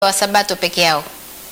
wa Sabato peke yao?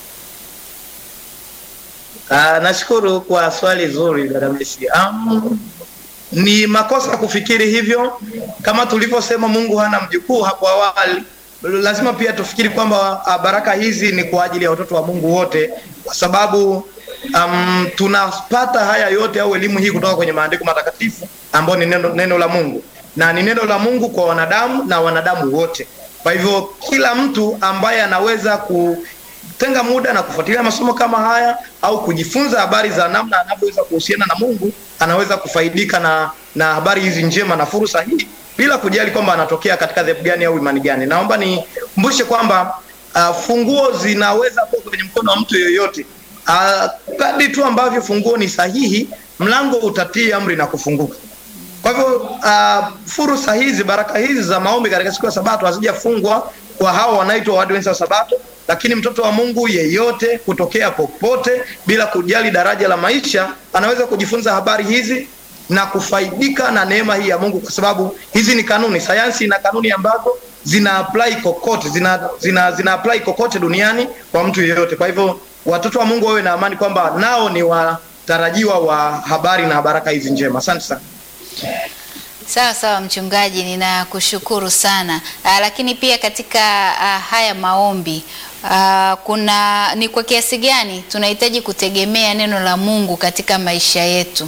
Ah, nashukuru kwa swali zuri dada Messi. Um, ni makosa kufikiri hivyo. Kama tulivyosema, Mungu hana mjukuu hapo awali. Lazima pia tufikiri kwamba ah, baraka hizi ni kwa ajili ya watoto wa Mungu wote, kwa sababu um, tunapata haya yote au elimu hii kutoka kwenye maandiko matakatifu ambayo ni neno, neno la Mungu na ni neno la Mungu kwa wanadamu na wanadamu wote. Kwa hivyo kila mtu ambaye anaweza ku tenga muda na kufuatilia masomo kama haya au kujifunza habari za namna anavyoweza kuhusiana na Mungu anaweza kufaidika na na habari hizi njema na fursa hii bila kujali kwamba anatokea katika dhehebu gani au imani gani. Naomba nikumbushe kwamba uh, funguo zinaweza kuwa kwenye mkono wa mtu yeyote. Uh, kadri tu ambavyo funguo ni sahihi, mlango utatii amri na kufunguka. Kwa hivyo uh, fursa hizi, baraka hizi za maombi katika siku ya Sabato hazijafungwa kwa hao wanaitwa Waadventista wa Sabato, lakini mtoto wa Mungu yeyote kutokea popote bila kujali daraja la maisha anaweza kujifunza habari hizi na kufaidika na neema hii ya Mungu, kwa sababu hizi ni kanuni. Sayansi ina kanuni ambazo zina apply kokote, zina, zina, zina apply kokote duniani kwa mtu yeyote. Kwa hivyo watoto wa Mungu wawe na amani kwamba nao ni watarajiwa wa habari na baraka hizi njema. Asante sana. Sawa sawa, mchungaji, ninakushukuru sana. Aa, lakini pia katika aa, haya maombi aa, kuna ni kwa kiasi gani tunahitaji kutegemea neno la Mungu katika maisha yetu?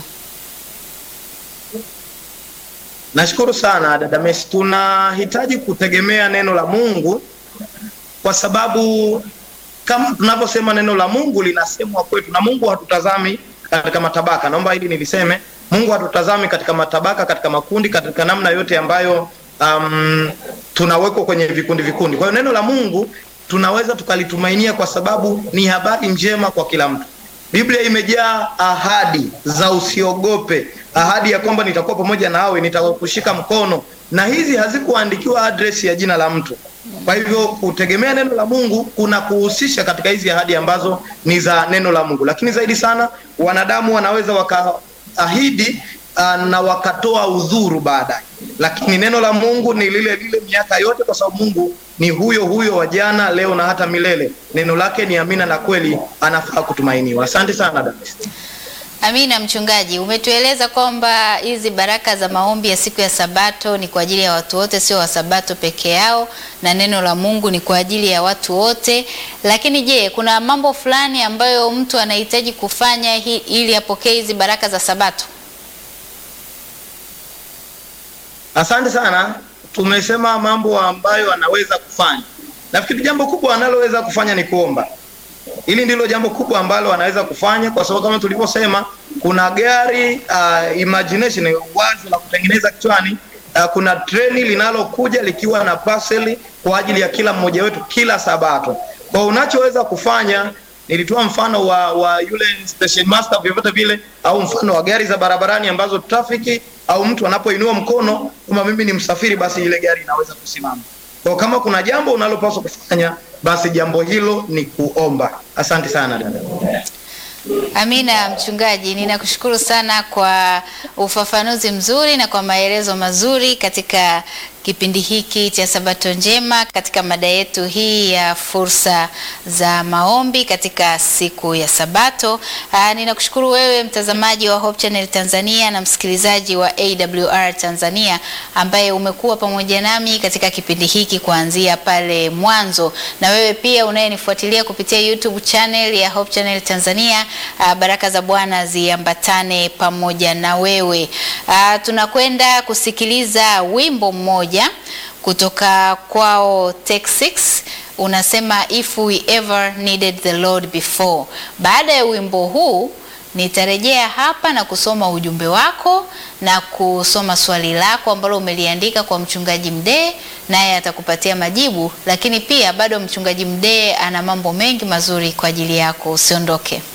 Nashukuru sana dada Messi, tunahitaji kutegemea neno la Mungu kwa sababu kama tunavyosema neno la Mungu linasemwa kwetu, na Mungu hatutazami katika matabaka. Naomba hili niliseme, Mungu hatutazami katika matabaka, katika makundi, katika namna yote ambayo um, tunawekwa kwenye vikundi vikundi. Kwa hiyo neno la Mungu tunaweza tukalitumainia kwa sababu ni habari njema kwa kila mtu. Biblia imejaa ahadi za usiogope, ahadi ya kwamba nitakuwa pamoja nawe, nitakushika mkono, na hizi hazikuandikiwa address ya jina la mtu. Kwa hivyo kutegemea neno la Mungu kuna kuhusisha katika hizi ahadi ambazo ni za neno la Mungu, lakini zaidi sana wanadamu wanaweza wakaahidi uh, na wakatoa udhuru baadaye, lakini neno la Mungu ni lile lile miaka yote, kwa sababu Mungu ni huyo huyo wa jana, leo na hata milele. Neno lake ni amina na kweli, anafaa kutumainiwa. Asante sana dada. Amina. Mchungaji, umetueleza kwamba hizi baraka za maombi ya siku ya Sabato ni kwa ajili ya watu wote, sio wa Sabato peke yao, na neno la Mungu ni kwa ajili ya watu wote. Lakini je, kuna mambo fulani ambayo mtu anahitaji kufanya hi, ili apokee hizi baraka za Sabato? Asante sana. Tumesema mambo ambayo anaweza kufanya. Nafikiri jambo kubwa analoweza kufanya ni kuomba. Hili ndilo jambo kubwa ambalo anaweza kufanya, kwa sababu kama tulivyosema, kuna gari uh, imagination, wazo la kutengeneza kichwani. Uh, kuna treni linalokuja likiwa na parcel kwa ajili ya kila mmoja wetu kila Sabato. Kwa unachoweza kufanya, nilitoa mfano wa, wa yule station master vyovyote vile, au mfano wa gari za barabarani ambazo trafiki au mtu anapoinua mkono kama mimi ni msafiri, basi ile gari inaweza kusimama. Kwa kama kuna jambo unalopaswa kufanya basi jambo hilo ni kuomba. Asante sana dada. Amina. Mchungaji, ninakushukuru sana kwa ufafanuzi mzuri na kwa maelezo mazuri katika kipindi hiki cha Sabato njema katika mada yetu hii ya fursa za maombi katika siku ya Sabato. Aa, ninakushukuru wewe mtazamaji wa Hope Channel Tanzania na msikilizaji wa AWR Tanzania ambaye umekuwa pamoja nami katika kipindi hiki kuanzia pale mwanzo, na wewe pia unayenifuatilia kupitia YouTube channel ya Hope Channel Tanzania. Aa, baraka za Bwana ziambatane pamoja na wewe. Aa, tunakwenda kusikiliza wimbo mmoja kutoka kwao Take Six unasema if we ever needed the Lord before. Baada ya wimbo huu nitarejea hapa na kusoma ujumbe wako na kusoma swali lako ambalo umeliandika kwa mchungaji Mdee, naye atakupatia majibu, lakini pia bado mchungaji Mdee ana mambo mengi mazuri kwa ajili yako. Usiondoke.